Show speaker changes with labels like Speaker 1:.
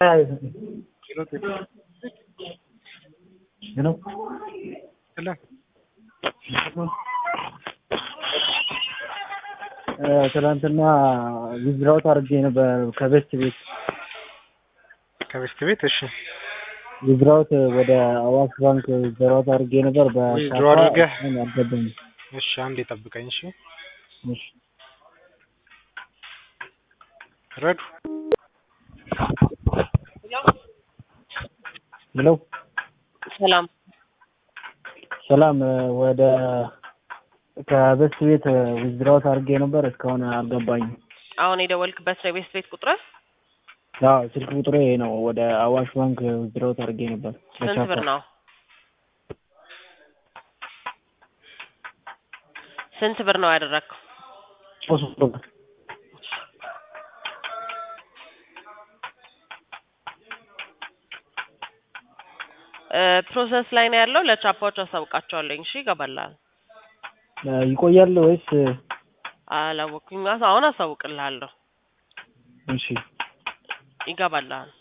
Speaker 1: ነው ትናንትና ዊዝድራውት አድርጌ ነበር ከቤስት ቤት
Speaker 2: ከቤስት ቤት እሺ
Speaker 1: ዊዝድራውት ወደ አዋሽ ባንክ ዊዝድራውት አድርጌ ነበር
Speaker 2: ዊዝድሮ አድርገህ?
Speaker 1: አልገባኝ
Speaker 2: እሺ አንዴ ጠብቀኝ እሺ
Speaker 1: እሺ
Speaker 2: ረዱ
Speaker 1: ሄሎ
Speaker 3: ሰላም
Speaker 1: ሰላም ወደ ከቤስት ቤት ዊዝድራውት አድርጌ ነበር እስካሁን አልገባኝም
Speaker 3: አሁን የደወልክበት ነው የቤስት ቤት ቁጥር
Speaker 1: አዎ ስልክ ቁጥሬ ይሄ ነው ወደ አዋሽ ባንክ ዊዝድራውት አድርጌ ነበር
Speaker 3: ስንት ብር ነው ስንት ብር ነው ያደረግከው
Speaker 1: ሶስት ብር
Speaker 3: ፕሮሰስ ላይ ነው ያለው ለቻፓዎች አሳውቃቸዋለኝ እሺ ይገባልሃል
Speaker 1: ይቆያል ወይስ
Speaker 3: አላወቅኩኝ አሁን አሳውቅልሃለሁ
Speaker 1: እሺ
Speaker 3: ይገባልሃል